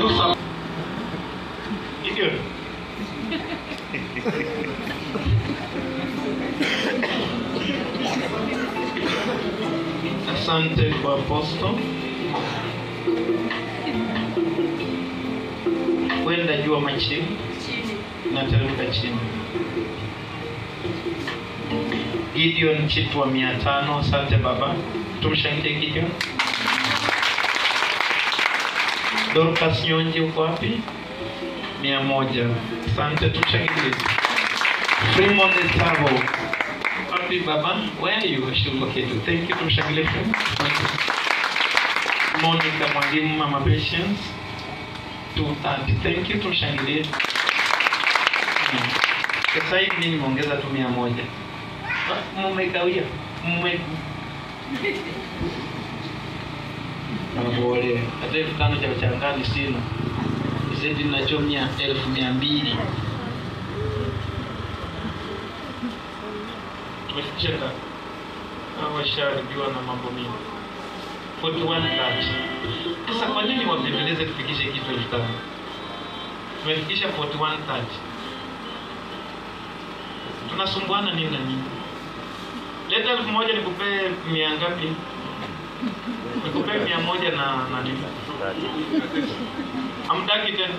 Jerusalem. Gideon. Asante kwa aposto. Kwenda juu ama chini? Nateremka chini. Gideon Chitwa mia tano. Asante baba, tumshangilie Gideon. Dorcas Nyonji uko wapi? mia moja. Asante, tumshangilie. Fremont Etavo wapi baba? Where are you? I should locate you. Thank you, tumshangilie Fremont. Monica Mwalimu, Mama Patience 230. Thank you, tumshangilie. Hmm. Sasa hivi mimi nimeongeza tu mia moja. Ah, Mmekawia, mme Pole. Hata elfu tano cha uchangani sina. Zedi nachomia elfu mia mbili. Tumefikisha ngapi? Hao washaribiwa na mambo mingi. 41 Sasa kwa nini wapembeleze tufikishe kitu elfu tano? Tumefikisha 41 Tunasumbuana nini na nini? Leta elfu moja nikupee mia ngapi? Nikupee mia moja na na nini? Hamtaki tena?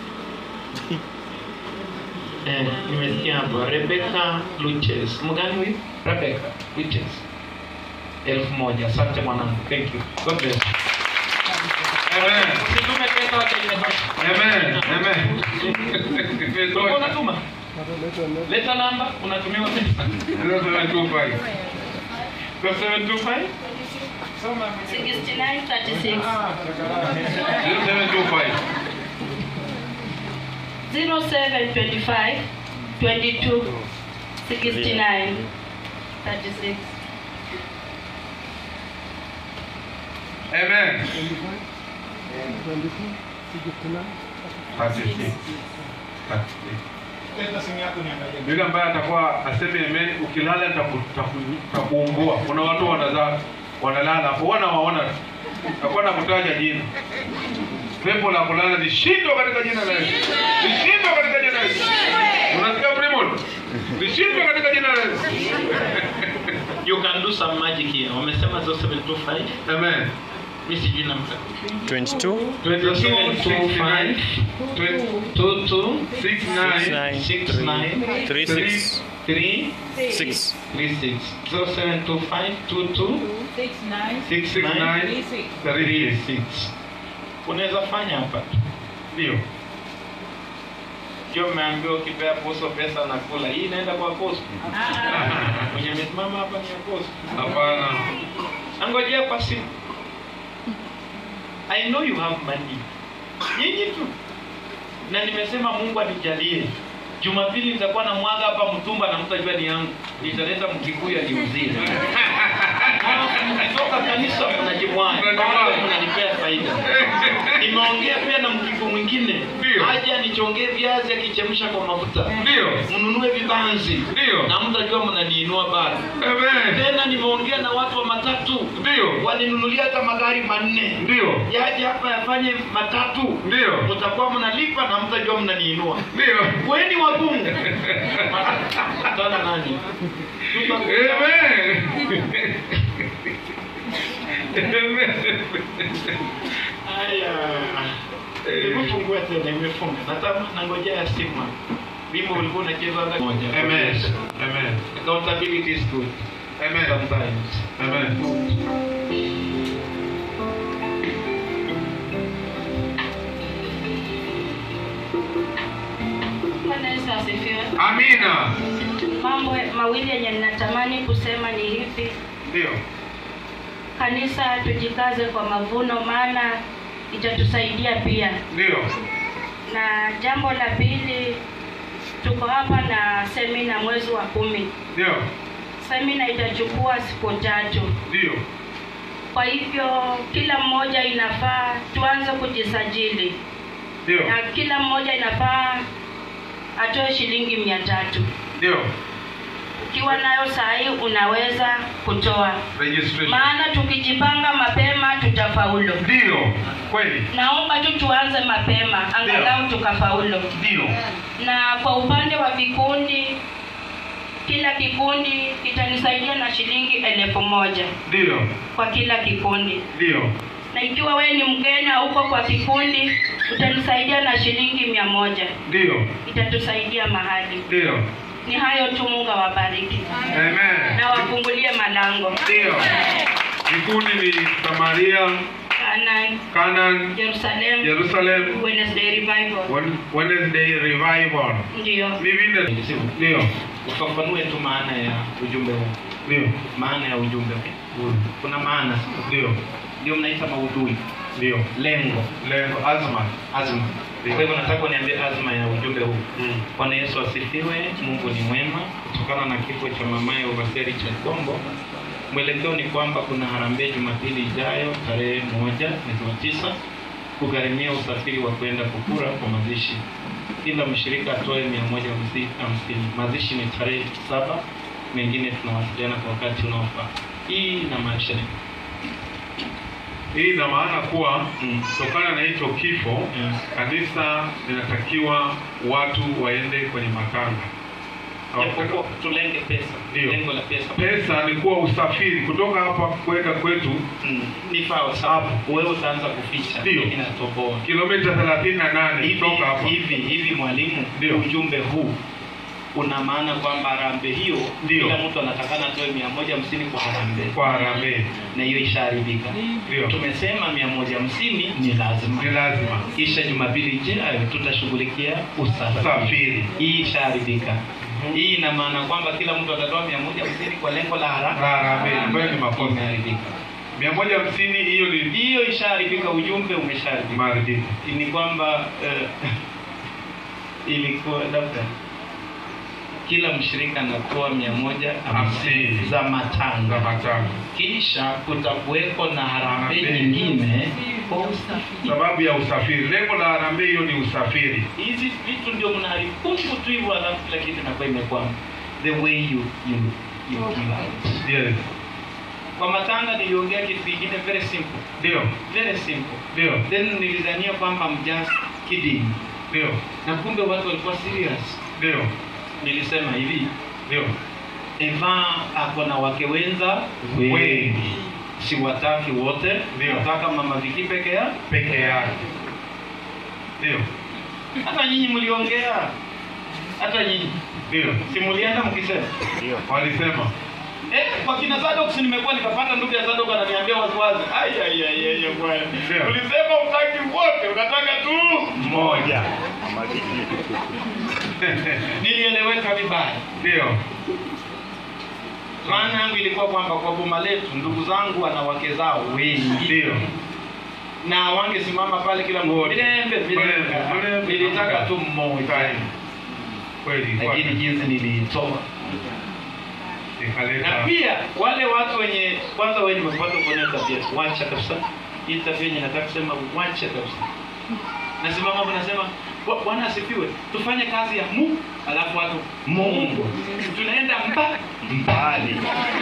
Eh, nimesikia hapa Rebecca Luches. Mgani huyu? Rebecca Luches. Elfu moja. Asante mwanangu. Thank you. God bless. Amen. Usitume pesa hata imetosha. Amen. Amen. Ulikuwa unatuma? Leta namba, unatumiwa pesa. 0725. 0725 Soma 6936 0725. 0725 22 69 36 Amen. Yule ambaye atakuwa aseme amen, ukilala nitaku- nitaku- nitakuumbua. Kuna watu wanazaa wanalala hapo, wana waona tu. Takuwa nakutaja jina. Pepo la kulala lishindwe katika jina la Yesu. Lishindwe katika jina la Yesu. Unasikia Fremont? Lishindwe katika jina la Yesu. You can do some magic here. Wamesema 0725. Amen. Mimi sijui namba. 22 0725 22 69 69 36 3 6 36 0725 22 69 36 unaweza fanya hapa tu. Ndio. ndio mmeambiwa ukipea poso pesa na kula hii inaenda kwa poso mwenye amesimama hapa ni ya poso Hapana. angojea kwa simu i know you have money nyinyi tu na nimesema mungu anijalie jumapili nitakuwa na mwaga hapa mtumba na mtajua ni yangu nitaleta mkikuyu aliuzie mkitoka kanisa mnajimwaga bado mnanipea faida nimeongea pia na mkiku mwingine Ndio. aje anichongee viazi akichemsha kwa mafuta Ndio. mnunue vibanzi Ndio. na mtajua mnaniinua bado Amen. tena nimeongea na watu wa matatu Ndio. waninunulia hata magari manne Ndio. yaje hapa yafanye matatu Ndio. mtakuwa mnalipa na mtajua mnaniinua Ndio. weni wabungu tana nani Amen. Amen. haya imefungua tena imefunga natama nangojea ya simu hapa. wimbo ulikuwa unachezwa hata moja Amen. Amen. accountability is good Amen. sometimes Amen. Bwana Yesu asifiwe. Amina. Mambo mawili yenye ninatamani kusema ni hivi: Ndio. kanisa, tujikaze kwa mavuno, maana itatusaidia pia. Ndio. Na jambo la pili, tuko hapa na semina mwezi wa kumi. Ndio. Semina itachukua siku tatu, Ndio. kwa hivyo kila mmoja inafaa tuanze kujisajili, Ndio. na kila mmoja inafaa atoe shilingi mia tatu. Ndio. ukiwa nayo sahii unaweza kutoa registration maana tukijipanga mapema tutafaulu ndio kweli naomba tu tuanze mapema angalau tukafaulu ndio na kwa upande wa vikundi kila kikundi kitanisaidia na shilingi elfu moja ndio kwa kila kikundi ndio na ikiwa wewe ni mgeni hauko kwa kikundi utanisaidia na shilingi mia moja ndio itatusaidia mahali ndio ni hayo tu mungu awabariki amen na wafungulie malango ndio vikundi ni samaria Canaan, canaan jerusalem jerusalem wednesday revival Wed- wednesday revival ndio ni vile ndio ufafanue tu maana ya ujumbe huu ndio maana ya ujumbe huu kuna maana ndio ndio mnaita maudhui ndio lengo lengo azma azma Ndio. kwa hivyo nataka uniambie azma ya ujumbe huu Mm. bwana yesu asifiwe mungu ni mwema kutokana na kifo cha mamaye uvaseri cha kombo mwelekeo ni kwamba kuna harambee jumapili ijayo tarehe moja mwezi wa tisa kugharimia usafiri wa kwenda kukura kwa mazishi kila mshirika atoe mia moja hamsi- hamsini mazishi ni tarehe saba mengine tunawasiliana kwa wakati unaofaa hii inamaanisha nini hii ina maana kuwa Mm. kutokana na hicho kifo Mm. kanisa linatakiwa watu waende kwenye makanga japokuwa tulenge pesa Ndio. lengo la pesa pesa ni kuwa usafiri kutoka hapa kwenda kwetu Mm, ni sawa sawa wewe utaanza kuficha Ndio. inatoboa kilomita 38 hivi kutoka hapa hivi hivi mwalimu Ndio. ujumbe huu una maana kwamba harambee hiyo Ndio. kila mtu anatakana atoe mia moja hamsini kwa harambee kwa harambee na hiyo ishaharibika ndio tumesema mia moja hamsini ni lazima ni lazima kisha jumapili ijayo tutashughulikia usafiri usafiri hii ishaharibika hii ina maana kwamba kila mtu atatoa mia moja hamsini kwa lengo la haraka harambee ambayo ni makosa imeharibika mia moja hamsini hiyo ni hiyo ishaharibika ujumbe umeshaharibika maridhifu ni kwamba eh, ilikuwa labda kila mshirika anatoa mia moja hamsini Hamsini. za za matanga matano kisha kutakuweko na harambee Harambee. nyingine kwa usafiri sababu ya usafiri lengo la harambee hiyo ni usafiri hizi vitu ndio mnaharibu pungu tu hivyo alafu kila kitu inakuwa imekwama the way you, you, you give out yes kwa matanga niliongea kitu kingine very simple ndio very simple ndio then nilidhania kwamba I'm just kidding ndio na kumbe watu walikuwa serious ndio nilisema hivi ndio eva ako na wake wenza wengi siwataki wote Ndio. nataka mama viki peke ya peke yake ndio hata nyinyi mliongea hata nyinyi ndio si mlienda mkisema walisema eh, kwa kina Zadok si nimekuwa nikapata ndugu ya Zadok ananiambia waziwazi ai ai ai ai ai, bwana Ndio. ulisema utaki wote unataka tu moja nilieleweka vibaya ndio maana yangu ilikuwa kwamba kwa boma letu ndugu zangu wana wake zao wengi ndio na wangesimama pale kila mmoja Wote. vilembe vilembe Vilembe, vilembe. nilitaka tu mmoja Time. kweli lakini kweli. jinsi niliitoa na ikaleta pia wale watu wenye kwanza wenye nimepata kuona tabia wacha kabisa hii tabia yenye nataka kusema wacha kabisa nasimama hapo nasema "Bwa- bwana asifiwe tufanye kazi ya mu alafu watu mungu tunaenda mba mbali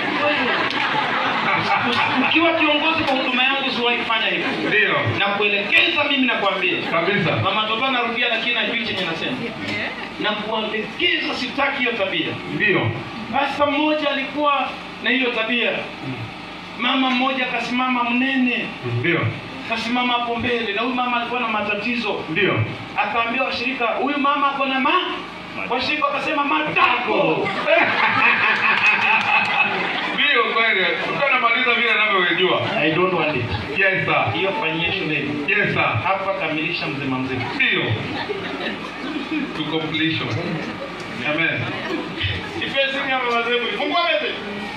ukiwa kiongozi kwa huduma yangu siwahi kufanya hivyo ndio na kuelekeza mimi nakwambia kabisa mama toto anarudia lakini ajui chenye nasema na kuelekeza sitaki hiyo tabia ndio Pasta mmoja alikuwa na hiyo tabia. Mama mmoja akasimama mnene, ndio akasimama hapo mbele, na huyu mama alikuwa na matatizo. ndio Akaambia washirika, huyu mama ako na ma washirika wakasema matako. ndio kweli ukiwa namaliza vile navyojua I don't want it. yes sir Hiyo fanyie shuleni. yes sir Hapa kamilisha mzima mzima. ndio to completion amen Ifesi kama wazee Mungu ameze.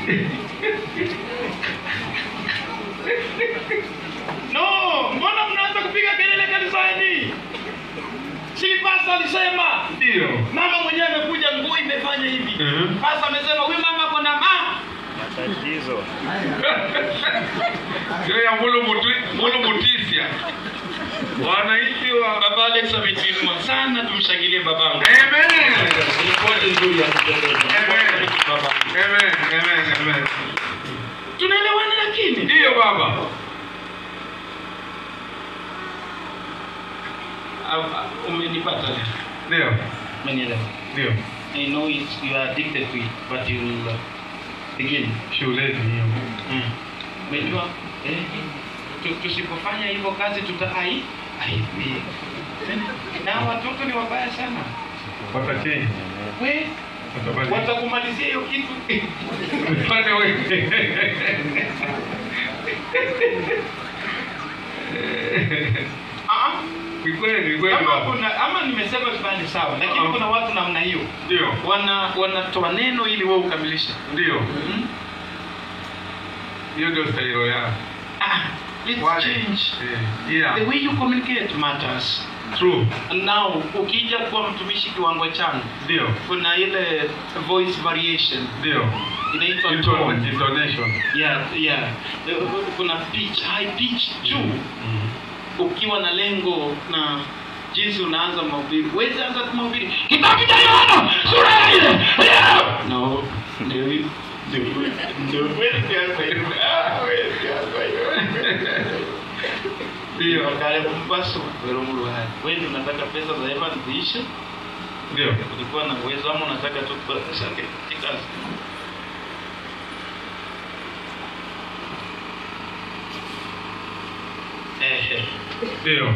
No, mbona mnaanza kupiga kelele kanisani? Si pasta alisema ndio mama mwenyewe amekuja nguo imefanya hivi Mhm. sasa amesema huyu mama ako na ma Matatizo. hiyo ya mulu muti- mulu mutisia wananchi wa baba Alex ametinua sana tumshangilie babangu amen ripoti nzuri ya kupendeza Amen. baba. Amen, amen, amen. Tunaelewana lakini? Ndiyo baba. Ah, ah, Umenipata leo. Ndiyo, Umenielewa. ndiyo. I know it's, you are addicted to it, but you will uh, begin. Shuleni hiyo. Mm. Umejua eh, tu- tusipofanya hivyo kazi tutai aibie. Na watoto ni wabaya sana. Watachange. We Watabadilika. watakumalizia hiyo kitu. Upande wewe. Ah, Ni kweli, ni kweli kama baba. kuna ama nimesema vibaya ni sawa, lakini Ah. kuna watu namna hiyo Ndio, wana wanatoa neno ili wewe ukamilishe. ndio. Mm? Hiyo ndio stailo yao. Ah, let's Wale. change. Eh, Yeah. The way you communicate matters. True. Now, ukija kuwa mtumishi kiwango changu, Ndio. kuna ile voice variation Ndio. inaitwa Intone- tone. Intonation. Yeah, yeah. Eh, Kuna pitch, high pitch juu. Mhm. Ukiwa na lengo na jinsi unaanza mahubiri. Huwezi anza tu mahubiri. Kitabu cha Yohana sura ya nne. Yeah. No. Ndio hivi. Ndio hivi. Ndio huwezi anza hivyo. Ah, huwezi anza hivyo. Ndio, kale mpaso wero muluhari. Wewe ndio unataka pesa za Evan ziishe? Ndio. Ulikuwa na uwezo ama unataka tu kubadilisha katika Eh, Ndio.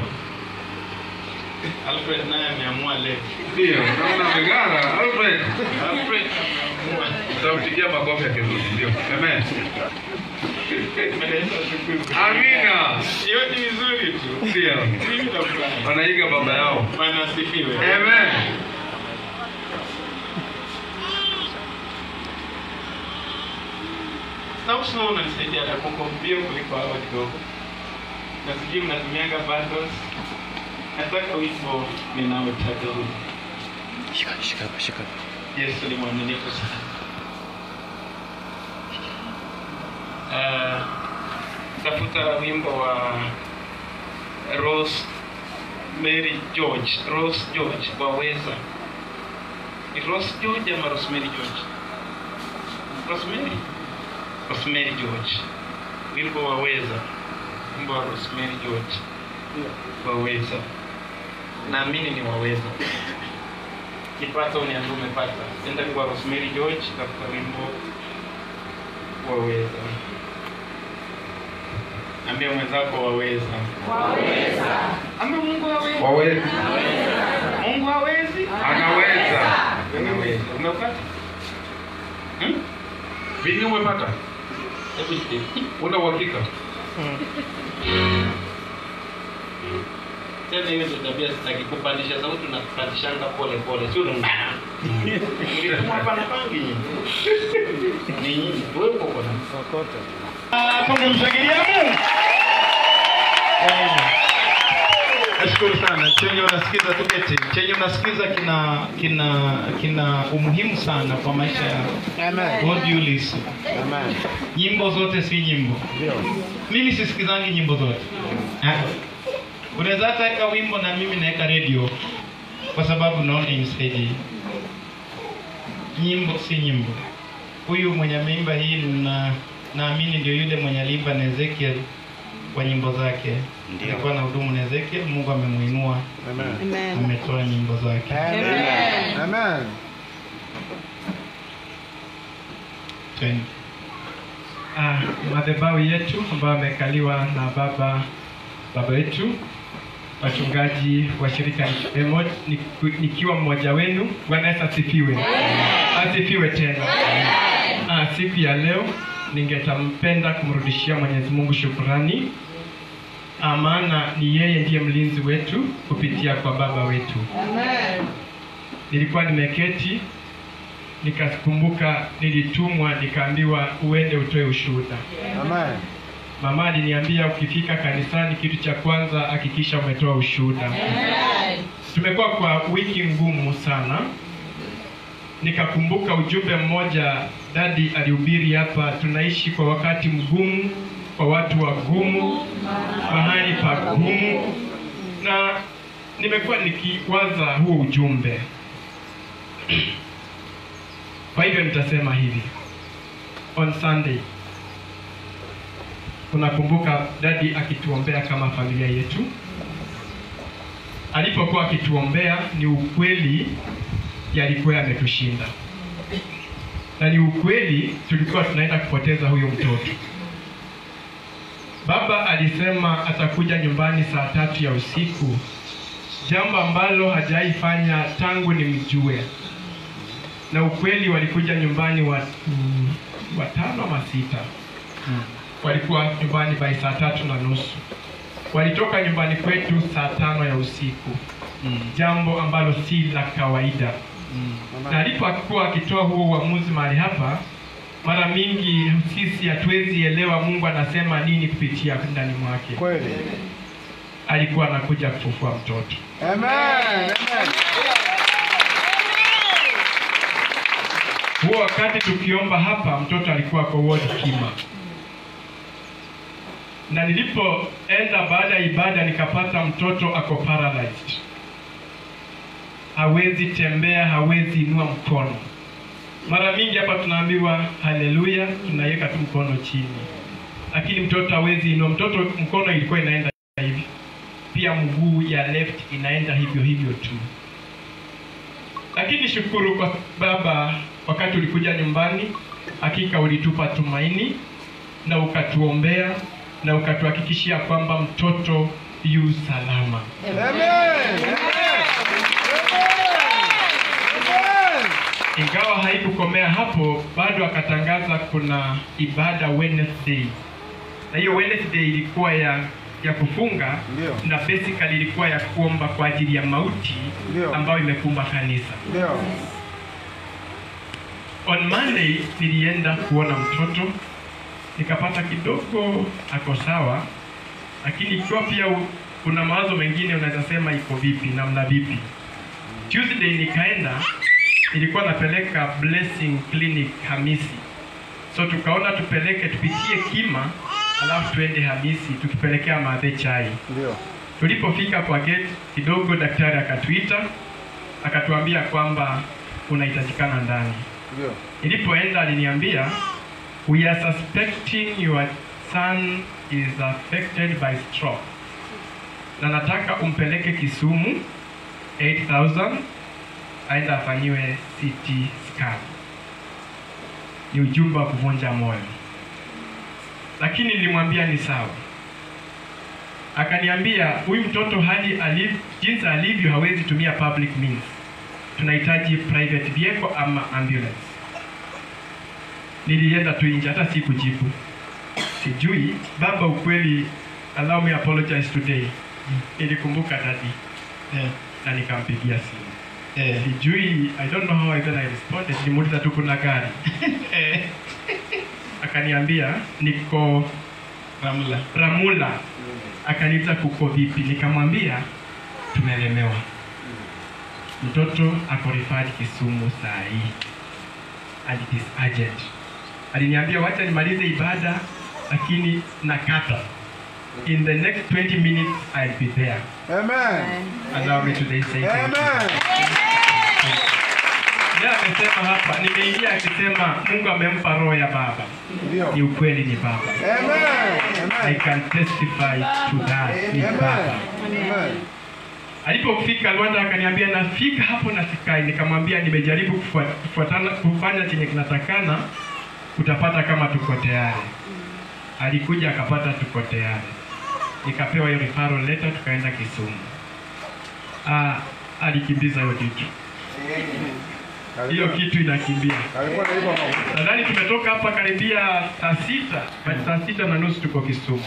Alfred naye ameamua leo. Ndio. Naona ameng'ara. Alfred. Alfred ameamua. Tutampigia makofi akirudi. Ndio. Amen. Ameleta shukuru. Amina. Hiyo ni vizuri tu. Ndio. Mimi nafurahi. Wanaiga baba yao. Bwana asifiwe. Amen. Sauti wewe unanisaidia na kukompia kuliko hao kidogo. Na sijui mnatumianga bundles. Nataka wimbo ninaotaka huu. Shika, shika, shika. Yesu ni mwaminifu sana. Uh, tafuta wimbo wa Rose Mary George, Rose George waweza. Ni Rose George ama Rosemary George? Rosemary? Rosemary George. Wimbo waweza. Wimbo wa Rosemary George. Waweza. Naamini ni waweza kipata uniambie umepata. Enda kwa Rosemary George, tafuta wimbo waweza. Ambia mwenzako waweza. Waweza. Ambia Mungu hawezi. Waweza. Mungu hawezi. Anaweza. Anaweza. Umepata? Hmm? Vingi umepata? Hebu jipe. Una uhakika? Tena hiyo ndio tabia sitaki kupandisha sauti na kupandishanga pole pole. Sio ndo. Nilitumwa hapa na pangi. Ni nyinyi. Wewe uko na. Ah, tungemshangilia Mungu. Nashukuru sana. Chenye unasikiza tuketi. Chenye unasikiza kina kina kina umuhimu sana kwa maisha yako. Amen. What do you listen? Amen. Nyimbo zote si nyimbo. Ndio. Mimi sisikizangi nyimbo zote. Ah. Unaweza hata weka wimbo na mimi naweka radio kwa sababu naona imsaidii. Nyimbo si nyimbo. Huyu mwenye ameimba hii na naamini ndio yule mwenye aliimba na Ezekiel kwa nyimbo zake. Ndio. Alikuwa na hudumu na Ezekiel, Mungu amemuinua, Amen. ametoa nyimbo zake. Amen. Amen. Twende. Ah, madhabahu yetu ambayo amekaliwa na baba baba wetu wachungaji wa shirika Emo, niku- nikiwa mmoja wenu. Bwana Yesu asifiwe, asifiwe tena. Ah, siku ya leo ningetampenda kumrudishia Mwenyezi Mungu shukurani, Ah, maana ni yeye ndiye mlinzi wetu kupitia kwa baba wetu. Nilikuwa nimeketi nikakumbuka nilitumwa nikaambiwa uende utoe ushuhuda. Amen. Mama aliniambia ukifika kanisani, kitu cha kwanza hakikisha umetoa ushuhuda. Tumekuwa kwa wiki ngumu sana. Nikakumbuka ujumbe mmoja dadi alihubiri hapa, tunaishi kwa wakati mgumu, kwa watu wagumu, mahali pagumu, na nimekuwa nikiwaza huo ujumbe Kwa hivyo nitasema hivi, on Sunday unakumbuka dadi akituombea kama familia yetu, alipokuwa akituombea, ni ukweli yalikuwa yametushinda, na ni ukweli tulikuwa tunaenda kupoteza huyo mtoto. Baba alisema atakuja nyumbani saa tatu ya usiku, jambo ambalo hajaifanya tangu nimjue, na ukweli walikuja nyumbani wa mm, watano ama sita walikuwa nyumbani by saa tatu na nusu walitoka nyumbani kwetu saa tano ya usiku jambo ambalo si la kawaida na alipokuwa akitoa huo uamuzi mahali hapa mara mingi sisi hatuwezi elewa mungu anasema nini kupitia ndani mwake Kweli. alikuwa anakuja kufufua mtoto Amen. Amen. huo wakati tukiomba hapa mtoto alikuwa kwa ward kima na nilipoenda baada ya ibada nikapata mtoto ako paralyzed hawezi tembea hawezi inua mkono mara mingi hapa tunaambiwa haleluya tunaweka tu mkono chini lakini mtoto hawezi inua mtoto mkono ilikuwa inaenda hivi pia mguu ya left inaenda hivyo hivyo tu lakini shukuru kwa baba wakati ulikuja nyumbani hakika ulitupa tumaini na ukatuombea na ukatuhakikishia kwamba mtoto yu salama Amen. Amen. ingawa haikukomea hapo bado akatangaza kuna ibada Wednesday na hiyo Wednesday ilikuwa ya ya kufunga Ndio. na basically ilikuwa ya kuomba kwa ajili ya mauti Ndio. ambayo imekumba kanisa Ndio. on Monday nilienda kuona mtoto nikapata kidogo ako sawa, lakini ikiwa pia u- kuna mawazo mengine unaweza sema iko vipi, namna vipi. Tuesday nikaenda, nilikuwa napeleka Blessing Clinic Hamisi, so tukaona tupeleke tupitie Kima alafu tuende Hamisi tukipelekea madhe chai. Ndio. Tulipofika kwa gate kidogo, daktari akatuita akatuambia kwamba unahitajikana ndani. Ndio. Nilipoenda aliniambia we are suspecting your son is affected by stroke na nataka umpeleke Kisumu 8000 aenda afanyiwe CT scan. Ni ujumbe wa kuvunja moyo, lakini nilimwambia ni sawa. Akaniambia huyu mtoto hali aliv, jinsi alivyo hawezi tumia public means, tunahitaji private vehicle ama ambulance nilienda tu nje, hata sikujibu. Sijui baba, ukweli, allow me apologize today. Nilikumbuka dadi Eh, na nikampigia simu. eh, Sijui, I don't know how I then I responded. Nilimuuliza tu kuna gari eh, akaniambia niko Ramla. Ramula. Akaniuliza kuko vipi, nikamwambia tumelemewa, mtoto ako referred Kisumu saa hii and it is urgent. Aliniambia wacha nimalize ibada, lakini nakata. In the next 20 minutes I'll be there. Amen. Allow me today say thank you. Amen. Yeye amesema hapa, nimeingia akisema Mungu amempa roho ya baba. Ni Ndio. ukweli, ni baba. Amen. I Amen. can testify to that. Ni baba. Amen. Alipofika Rwanda akaniambia nafika hapo na sikai. Nikamwambia nimejaribu kufua- kufuatana kufanya chenye kinatakana, utapata kama tuko tayari. Alikuja akapata tuko tayari, nikapewa hiyo referral letter, tukaenda Kisumu. Ah, alikimbiza hiyo kitu, hiyo kitu inakimbia. Alikuwa anaiba mafuta. Nadhani tumetoka hapa karibia saa sita, but saa sita na nusu tuko Kisumu.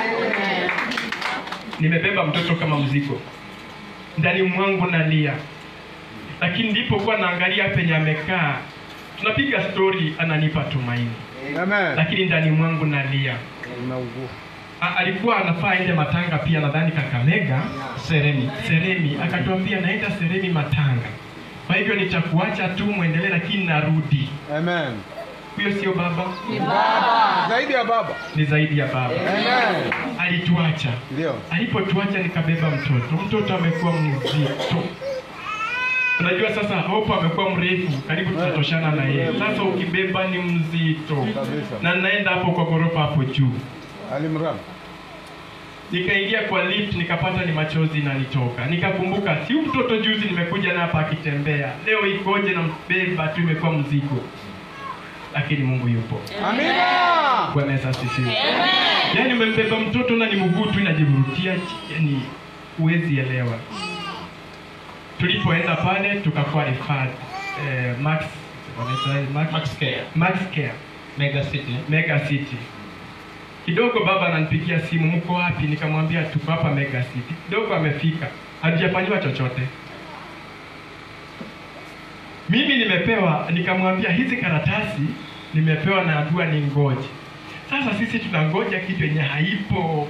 Nimebeba mtoto kama mzigo ndani mwangu nalia, lakini nilipokuwa naangalia penye amekaa, tunapiga stori, ananipa tumaini, Amen. lakini ndani mwangu nalia. Unaugua. A, alikuwa anafaa aende Matanga pia, nadhani Kakamega, Sereni. Seremi. Akatuambia naenda Seremi Matanga, kwa hivyo nitakuacha tu mwendelee, lakini narudi. Amen. Huyo sio baba, Zaidi ya baba. ni zaidi ya baba. Amen. Alituacha. Ndio. Alipotuacha nikabeba mtoto, mtoto amekuwa mzito, unajua sasa hope amekuwa mrefu karibu tunatoshana na yeye sasa ukibeba ni mzito Kabisa. na naenda hapo kwa ghorofa hapo juu Alimram. nikaingia kwa lift nikapata ni machozi inanitoka nikakumbuka si huyu mtoto juzi nimekuja na hapa akitembea leo ikoje na mbeba tu imekuwa mzigo lakini mungu yupo Amina. bwana yesu asifiwe yaani umembeba mtoto na ni mguu tu inajivurutia yani huwezi elewa tulipoenda pale tukakuwa referred eh, max wanaita max, Max Care, max care Mega City. mega city kidogo baba ananipigia simu mko wapi nikamwambia tuko hapa mega city kidogo amefika hatujafanyiwa chochote mimi nimepewa nikamwambia hizi karatasi nimepewa na ambiwa ni ngoje sasa sisi tunangoja kitu yenye haipo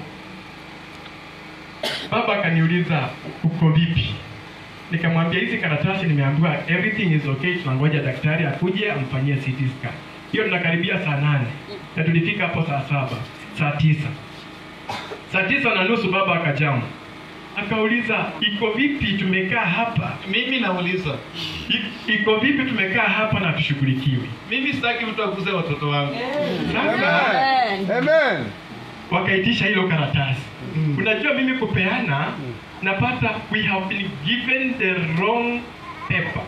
baba akaniuliza uko vipi nikamwambia hizi karatasi nimeambiwa everything is okay tunangoja daktari akuje amfanyie CT scan hiyo tunakaribia saa nane na tulifika hapo saa saba saa tisa saa tisa na nusu baba akajamu akauliza iko vipi tumekaa hapa Mimi nauliza, I- iko vipi tumekaa hapa na tushughulikiwi mimi sitaki mtu akuze watoto wangu. sasa Amen. Amen. wakaitisha hilo karatasi unajua mimi kupeana napata we have been given the wrong paper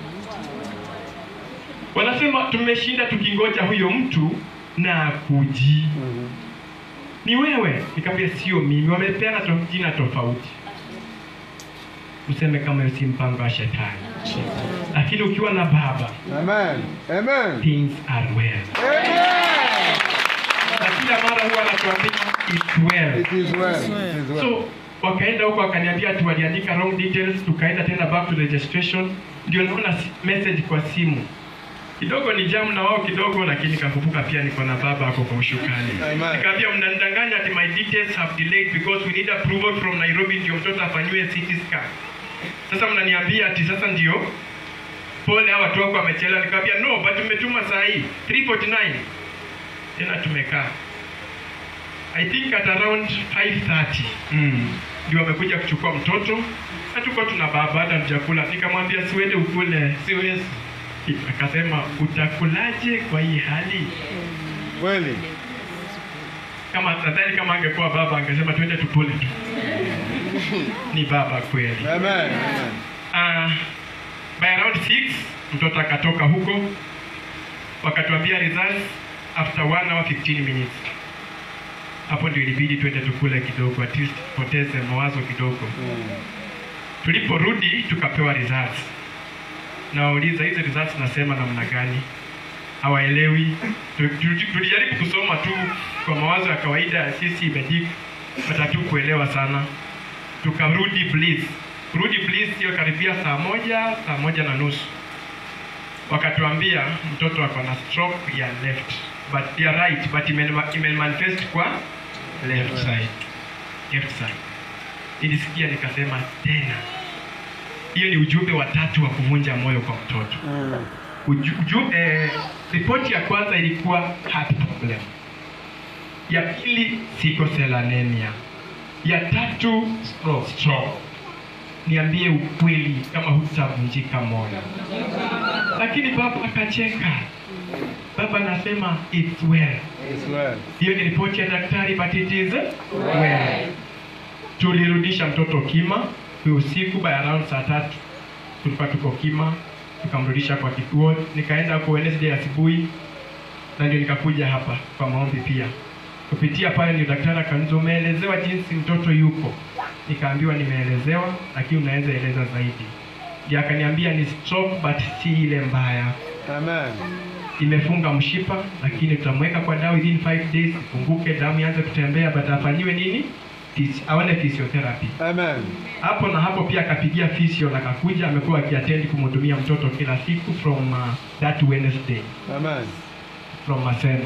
wanasema tumeshinda tukingoja huyo mtu na akuji ni wewe nikamwambia sio mimi wamepeana to, jina tofauti useme kama hiyo si mpango wa shetani lakini ukiwa na baba Amen. Amen. things are well Amen. na kila mara huwa anatuambia it's well It is well. It is well. so wakaenda huko wakaniambia ati waliandika wrong details tukaenda tena back to registration ndio naona si- message kwa simu kidogo ni jamu na wao kidogo lakini kakumbuka pia niko na baba ako kwa ushukani Amen. nikamwambia mnanidanganya ati my details have delayed because we need approval from Nairobi ndio mtoto afanyiwe CT scan sasa mnaniambia ati sasa ndio pole hawa watu wako wamechelewa nikamwambia no but tumetuma saa hii 349 tena tumekaa I think at around 5:30 mm. ndio wamekuja kuchukua mtoto na tuko tuna baba hata mjakula nikamwambia siwende ukule Siwezi. akasema utakulaje kwa hii hali Kweli. kama nadhani kama angekuwa baba angesema twende tupule tu ni baba kweli Amen. Amen. uh, by around 6 mtoto akatoka huko wakatuambia results after 1 hour 15 minutes hapo ndio ilibidi twende tukule kidogo at least poteze mawazo kidogo tuliporudi tukapewa results nawauliza hizi results nasema namna gani hawaelewi Tu- tu- tulijaribu kusoma tu kwa mawazo ya kawaida sisi medic watatu kuelewa sana tukarudi bliss kurudi bliss hiyo karibia saa moja saa moja na nusu wakatuambia mtoto ako na stroke ya left but ya right but ime- imemanifest kwa left side left side nilisikia nikasema tena hiyo ni ujumbe wa tatu wa kuvunja moyo kwa mtoto Uju, uju, eh, ripoti ya kwanza ilikuwa heart problem ya pili sickle cell anemia ya tatu stroke. stroke. niambie ukweli kama hutavunjika moyo lakini baba akacheka baba anasema it's well It's well. hiyo ni ripoti ya daktari but it is well tulirudisha mtoto kima kwa usiku by around saa tatu tulikuwa tuko kima tukamrudisha kwa kituo nikaenda kwa Wednesday asubuhi na ndio nikakuja hapa kwa maombi pia kupitia pale ndio daktari akaniuliza umeelezewa jinsi mtoto yuko nikaambiwa nimeelezewa lakini unaweza eleza zaidi ndio akaniambia ni stroke but si ile mbaya Amen. imefunga mshipa lakini tutamweka kwa dawa within 5 days ifunguke damu ianze kutembea but afanyiwe nini Phys- aone physiotherapy Amen. hapo na hapo pia akapigia physio na akakuja amekuwa akiatendi kumhudumia mtoto kila siku from uh, that Wednesday Amen. from Maseno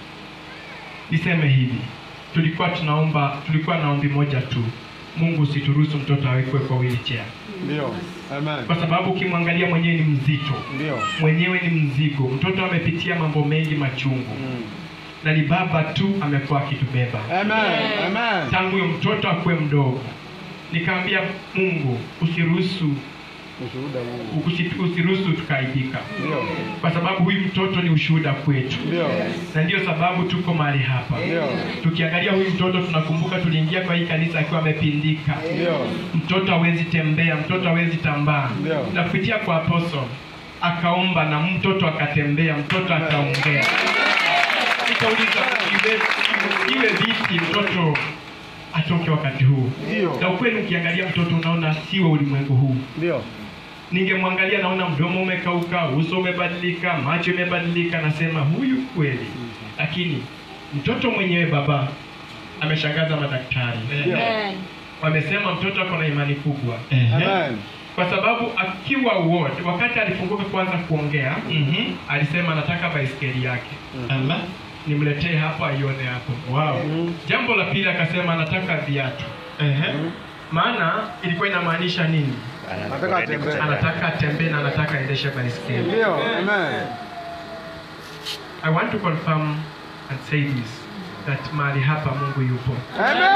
niseme hivi tulikuwa tunaomba tulikuwa na ombi moja tu Mungu usituruhusu mtoto awekwe kwa wheelchair Ndio. Amen. kwa sababu ukimwangalia mwenyewe ni mzito Ndio. mwenyewe ni mzigo mtoto amepitia mambo mengi machungu Mm. na ni baba tu amekuwa akitubeba Amen. Amen. tangu huyo mtoto akuwe mdogo nikaambia mungu usiruhusu Ushuhuda huu. Usi- usiruhusu tukaibika, Ndio. kwa sababu huyu mtoto ni ushuhuda kwetu, Ndio. na ndio sababu tuko mahali hapa. Ndio. Tukiangalia huyu mtoto tunakumbuka tuliingia kwa hii kanisa akiwa amepindika, Ndio. mtoto hawezi tembea, mtoto hawezi tambaa, Ndio. na kupitia kwa apostle akaomba na mtoto akatembea, mtoto akaongea. Nikauliza iwe, iwe vipi mtoto atoke wakati huu? Ndio. Na ukweli ukiangalia mtoto unaona siwa ulimwengu huu. Ndio. Ningemwangalia naona mdomo umekauka, uso umebadilika, macho imebadilika, nasema huyu kweli. Lakini mtoto mwenyewe baba ameshangaza madaktari. Wamesema mtoto ako na imani kubwa Amen. kwa sababu akiwa ward, wakati alifunguka kwanza kuongea Mhm. alisema anataka baiskeli yake Ala. nimletee hapa aione hapo. Wow. Mhm. Jambo la pili akasema anataka viatu, Ehe. maana ilikuwa inamaanisha nini? Nataka atembee. Anataka atembee na anataka aendeshe baiskeli. Ndio. Amen. I want to confirm and say this that mahali hapa Mungu yupo, Amen.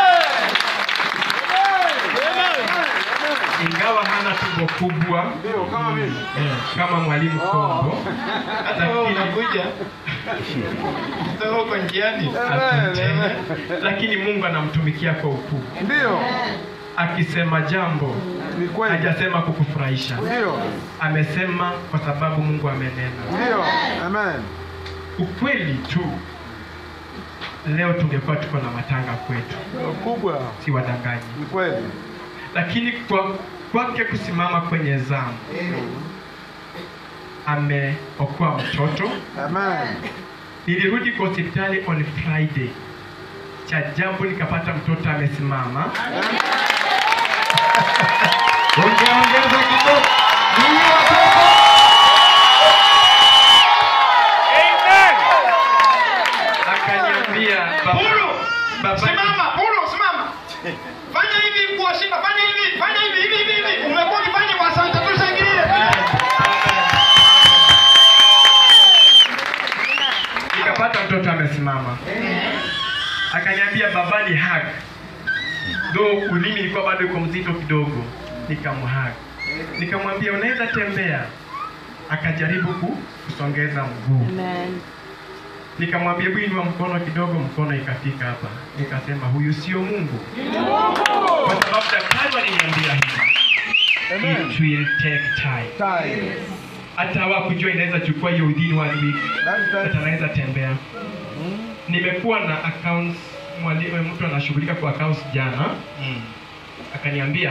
ingawa hana tumbo kubwa Ndio kama mimi. eh, kama mwalimu Kombo, Hata wewe unakuja. Sasa uko njiani. asante. Amen. lakini Mungu anamtumikia kwa ukuu, Ndio. akisema jambo Ni kweli. hajasema kukufurahisha, Ndio. amesema kwa sababu Mungu amenena. Ndio. Amen. Ukweli tu, leo tungekuwa tuko na matanga kwetu, Kubwa. si wadanganyi, Ni kweli. lakini kwa kwake kusimama kwenye zamu ameokoa mtoto. Amen. Nilirudi kwa hospitali on Friday, cha jambo nikapata mtoto amesimama. Ungeongeza kidogo. Akaniambia baba, Huru! baba Simama, huru, simama. Fanya hivi kwa Simba, fanya hivi, fanya hivi, hivi, hivi, hivi. Umekuwa ukifanya kwa Santa tushangilie. nikapata mtoto amesimama, akaniambia baba ni hug, though ulimi ilikuwa bado iko mzito kidogo, nikamhug, nikamwambia unaweza tembea, akajaribu ku- kusongeza mguu nikamwambia hebu inua mkono kidogo, mkono ikafika hapa. Nikasema huyu sio Mungu, kwa sababu daktari waliniambia hivi, Amen. it will take time. Tai. Hata hawakujua inaweza chukua hiyo within one week, That's hata right. anaweza tembea. Nimekuwa na accounts, mwalimu mtu anashughulika kwa accounts jana, Mm. akaniambia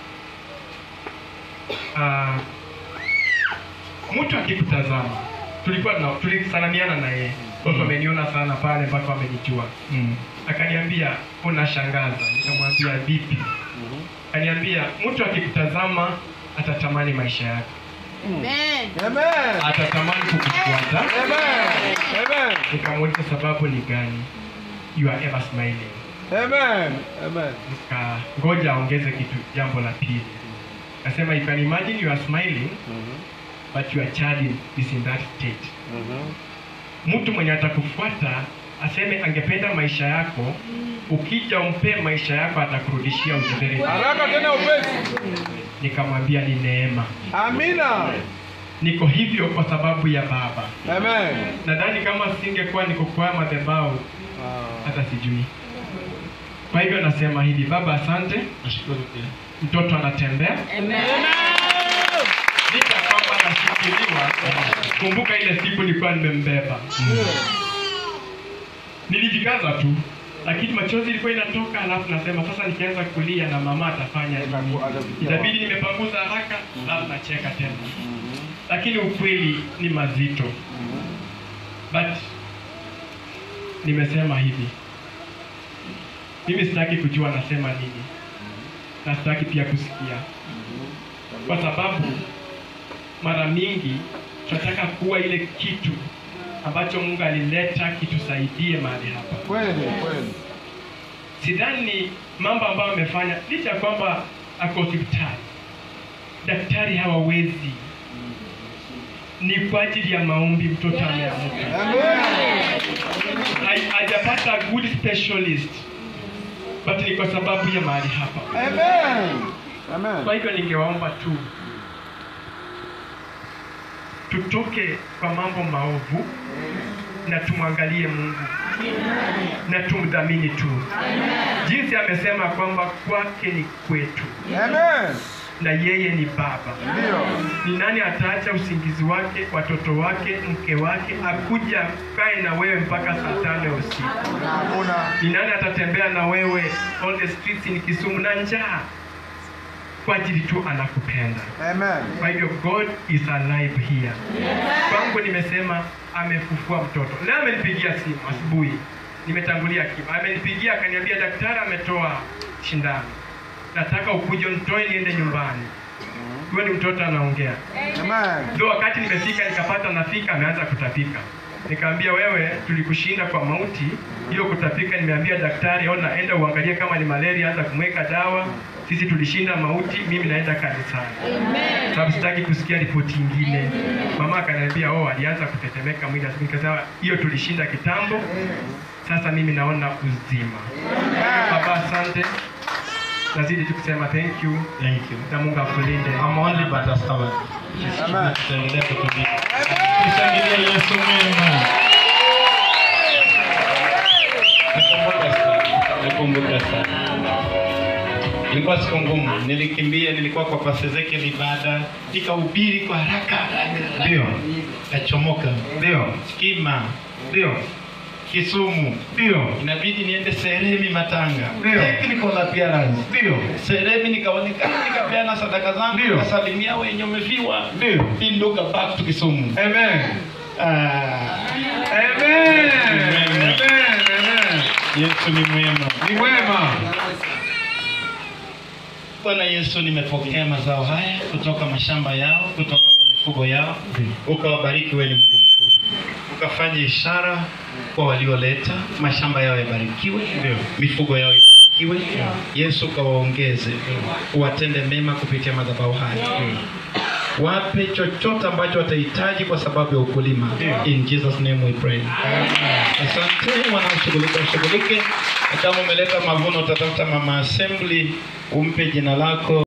uh, mtu akikutazama tulikuwa na tulisalamiana na yeye watu wameniona sana pale mpaka wamenijua Mm. akaniambia unashangaza nikamwambia vipi akaniambia mtu akikutazama atatamani maisha yake Amen. atatamani kukufuata Amen. Amen. nikamuuliza sababu ni gani you are ever smiling Amen. Amen. nika ngoja aongeze kitu jambo la pili akasema you can imagine you are smiling but your child is in that state mtu mwenye atakufuata aseme angependa maisha yako ukija umpe maisha yako atakurudishia uzuri Haraka tena upesi. nikamwambia ni neema Amina. niko hivyo kwa sababu ya baba Amen. nadhani kama singekuwa niko kwa madhabahu hata sijui kwa hivyo nasema hivi baba asante Nashukuru pia. mtoto anatembea licha kwamba nashikiliwa kumbuka ile siku nilikuwa nimembeba nilijikaza tu lakini machozi ilikuwa inatoka alafu nasema sasa nikianza kulia na mama atafanya nini itabidi nimepanguza haraka alafu nacheka tena lakini ukweli ni mazito but nimesema hivi mimi sitaki kujua nasema nini na sitaki pia kusikia kwa sababu mara mingi tunataka kuwa ile kitu ambacho mungu alileta kitusaidie mahali hapa Kweli, kweli. sidhani mambo ambayo amefanya licha ya kwamba ako hospitali daktari hawawezi ni kwa ajili ya maombi mtoto ameamka Amen. Ha- hajapata good specialist but ni kwa sababu ya mahali hapa Amen. Amen. kwa hivyo ningewaomba tu tutoke kwa mambo maovu na tumwangalie Mungu na tumdhamini tu, jinsi amesema kwamba kwake ni kwetu Amen. na yeye ni Baba. Ndio. Ni nani ataacha usingizi wake, watoto wake, mke wake, akuja kae na wewe mpaka saa tano ya usiku? Hakuna. Ni nani atatembea na wewe all the streets in Kisumu na njaa kwa ajili tu anakupenda? Amen. Kwa hivyo God is alive here. Kwangu nimesema amefufua mtoto. Leo amenipigia simu asubuhi, nimetangulia kima, amenipigia akaniambia, daktari ametoa shindano, nataka ukuje unitoe niende nyumbani. Huyo ni mtoto anaongea. Amen. Ndio wakati nimefika nikapata nafika, ameanza kutapika. Nikamwambia wewe, tulikushinda kwa mauti hiyo kutapika. Nimeambia daktari, ona, enda uangalie kama ni malaria, anza kumweka dawa. Sisi tulishinda mauti, mimi naenda kanisani, sababu sitaki kusikia ripoti ingine. Mama akaniambia oh, alianza kutetemeka mwili. Asubuhi nikasema hiyo tulishinda kitambo, sasa mimi naona uzima. Baba, asante, nazidi tu kusema thank you Thank you. na Mungu akulinde. I'm only but a servant. Amen. Tutaendelea kutumika. Tushangilie Yesu mwema. Nakumbuka sana. Nakumbuka sana. Ilikuwa siku ngumu, nilikimbia, nilikuwa kwa Pastor Ezekiel ibada, nikahubiri kwa haraka, ndio kachomoka, ndio Kima, ndio Kisumu, ndio inabidi niende Seremi Matanga, Ndio. technical appearance, Ndio. Seremi nikaonekana, nikapeana sadaka zangu, Ndio. nikasalimia wenye wamefiwa, Ndio. pinduka back to Kisumu. Amen. Ah, Amen. Amen. Amen. Amen. Yesu ni mwema. Ni wema. Bwana Yesu, nimepokea mazao haya kutoka mashamba yao, kutoka kwa mifugo yao, ukawabariki. Wewe ni Mungu mkuu, ukafanya ishara kwa walioleta, mashamba yao yabarikiwe, mifugo yao ibarikiwe. Yesu, ukawaongeze, uwatende mema kupitia madhabahu haya, wape chochote ambacho watahitaji kwa sababu ya ukulima. In Jesus name we pray. Asante wanaoshughulika ushughulike, na kama umeleta mavuno utatafuta mama assembly umpe jina lako.